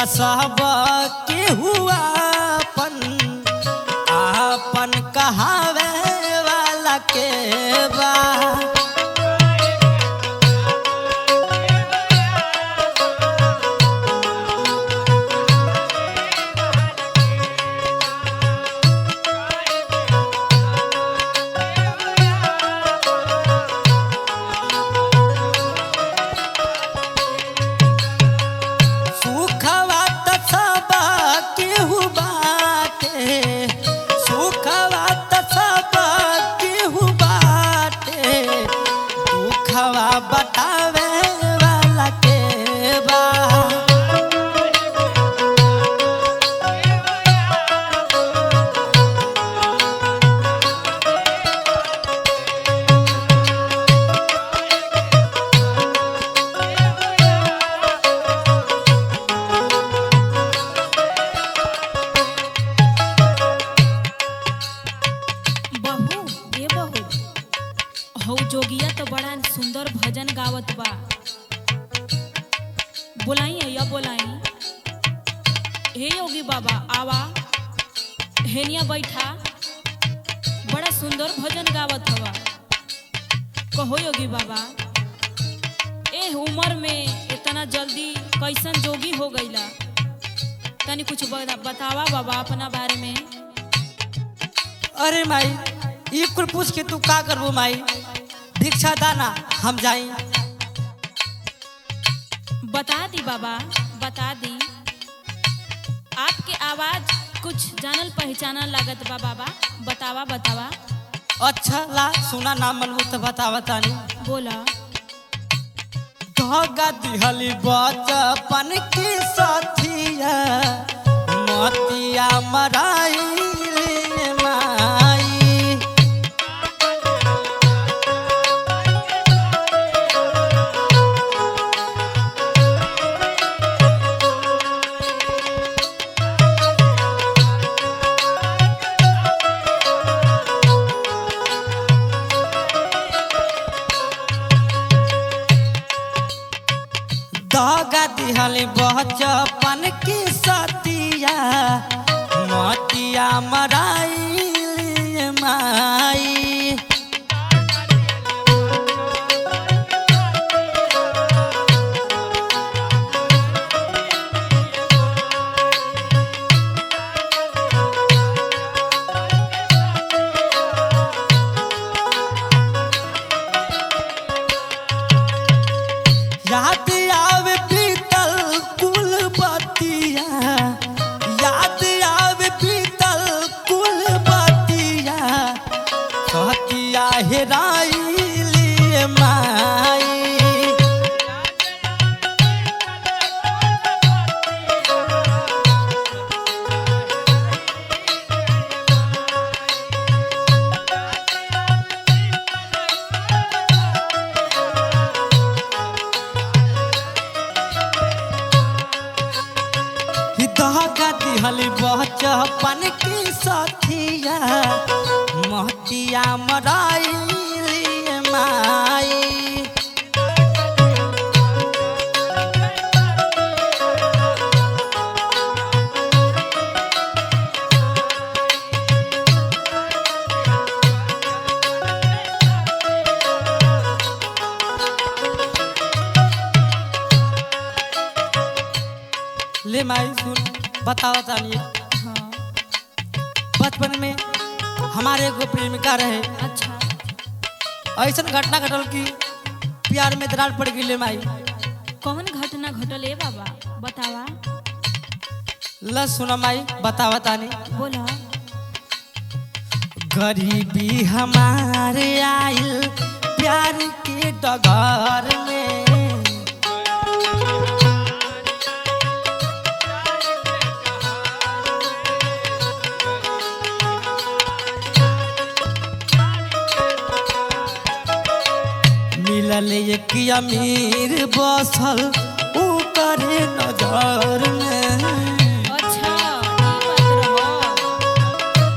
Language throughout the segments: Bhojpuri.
सब के हुआ अपन आपन कहावे वाला के बा सुखवा त सब केहू बाटे सुखवा त सब केहू बाटे दुखवा बतावे वाला के बा बहू ए बहू हौ जोगिया तो बड़ा सुंदर भजन गावत बा बोलाई या बोलाई हे योगी बाबा आवा हेनिया बैठा बड़ा सुंदर भजन गावत हवा कहो योगी बाबा ए उम्र में इतना जल्दी कैसन जोगी हो गईला तनी कुछ बता- बतावा बाबा अपना बारे में अरे माई ये कुल पूछ के तू का करबो माई भिक्षा दाना हम जाई बता दी बाबा बता दी आपके आवाज कुछ जानल पहचानल लागत बा बाबा बतावा बतावा अच्छा ला सुना नाम मनबू तो बतावा तानी बोला धगा दिहली बचपन की साथिया मतिया मराई माई दगा दिहली बचपन की साथिया मतिया मराई माई याद आवे पीतल कुल बतिया याद आवे पीतल कुल बतिया कहतिया हेराइली माई दहगा दिहली बचपन की साथिया महतिया मराइली माई ले माई सुन बताओ तानी हाँ बचपन में हमारे एगो प्रेमिका रहे अच्छा ऐसा घटना घटल कि प्यार में दरार पड़ गई माई कौन घटना घटल है बाबा बतावा ल सुन माई बतावा तानी बोला गरीबी हमारे आइल प्यार के डगर में मिलल एक अमीर बसल ऊपर नजर में अच्छा ई बात रहो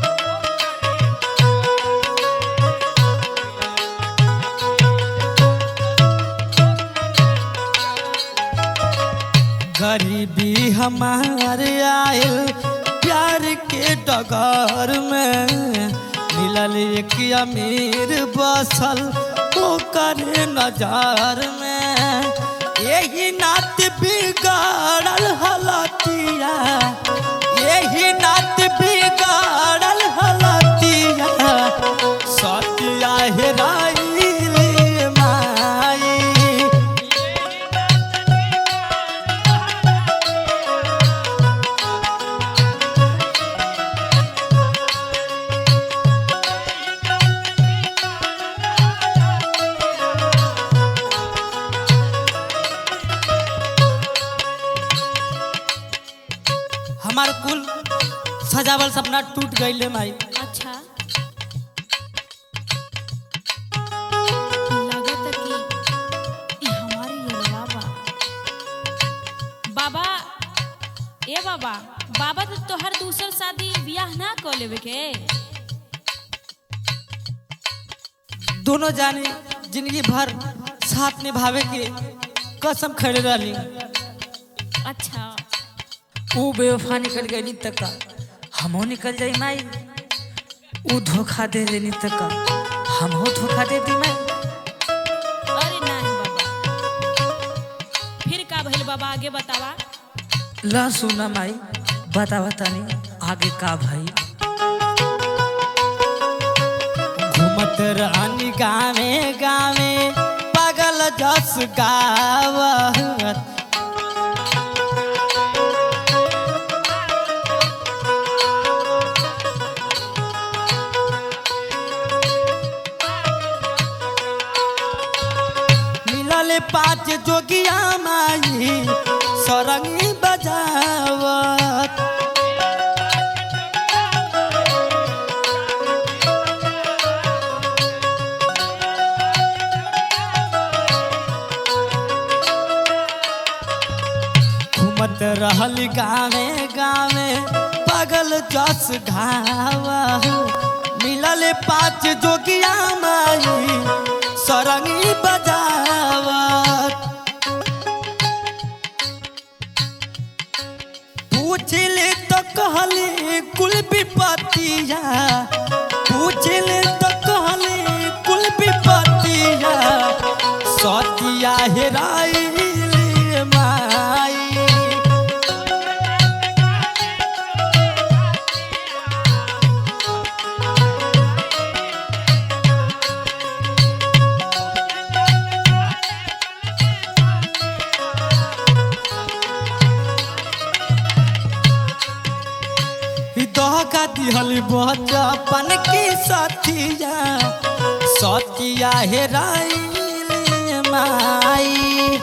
गरीबी हमारे आयल प्यार के डगर में मिलल एक अमीर बसल ओकर नजर में यही नात बिगाड़ल हलतिया यही नात बिगाड़ल हलतिया सतिया हेराइल माई हमार कुल सजावल सपना टूट गईले माई अच्छा लागत कि ई हमारी यलवा बा बाबा ए बाबा बाबा तो तोहर दूसर शादी बियाह ना कर लेवे के दोनों जाने जिंदगी भर साथ निभावे के कसम खड़े रही अच्छा ऊ बेवफा निकल गई तक का हमो निकल जाई माई ऊ धोखा दे देनी तक का हमहो धोखा दे दी माई अरे नहीं बाबा फिर का भइल बाबा आगे बतावा ला सुना माई बता बतानी आगे का भाई घूमत रानी गावे गावे पागल जस गावत मिलल पाँच जोगिया माई सरंगी बजावत घूमत रहल गावे गावे पागल जस घावा मिलल पाँच जोगिया माई सरंगी बजावत पूछले तो कहले कुल विपतिया पूछले तो कहले कुल विपतिया सतिया हेराइल माई दहका दिहल बचपन की सतिया सतिया हेराइल माई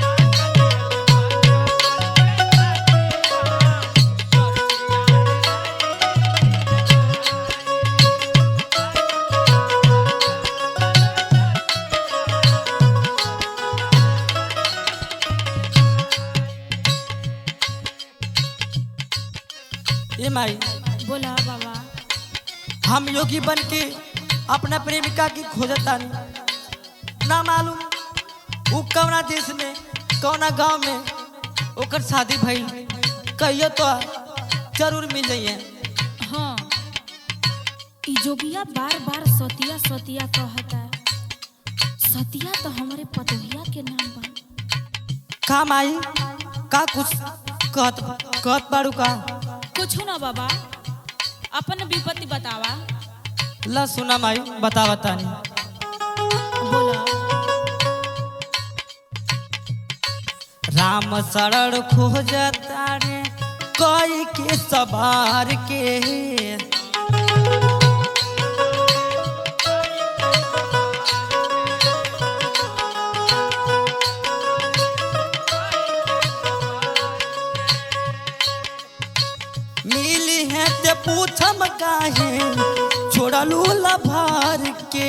ए माई बोला बाबा हम योगी बन के अपना प्रेमिका की खोजतानी ना मालूम वो कौना देश में कौना गांव में ओकर शादी भइल कहियो तो जरूर मिल जाइए हाँ ई जोगिया बार बार सतिया सतिया कहता सतिया तो हमारे पतोहिया के नाम बा का माई का कुछ कहत कहत बाड़ू का कुछ ना बाबा अपन विपत्ति बतावा ला सुना माई बता बतानी बोला राम शरण खोजता रे कोई के सवार के मिली है ते पूछम काहे छोड़लू लभार के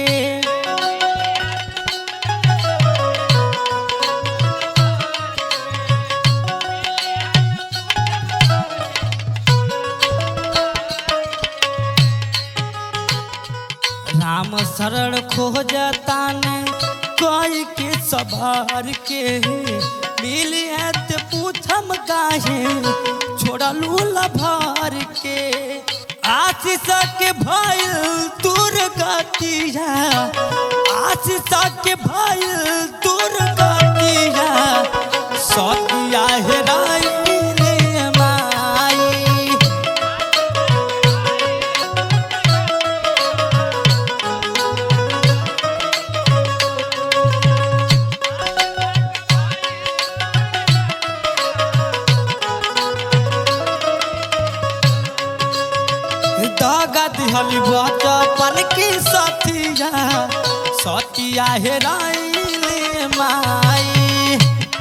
राम शरण खोजताने कोई के सवार के मिली है ते पूछम काहे छोड़लू लभार के आशीष के भइल दूर गतिया आशीष के भइल दूर गतिया सतिया हेराई रे माई दागा दिहली बचपन की सतिया सतिया हेराइले माई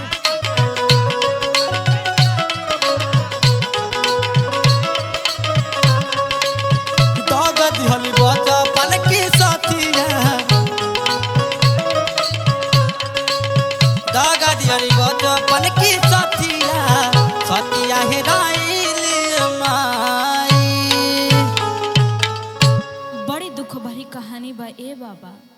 दागा दिहली बचपन की सतिया दागा दिहली बचपन की सतिया सतिया हेराइले माई बड़ी दुख भरी कहानी बा ए बाबा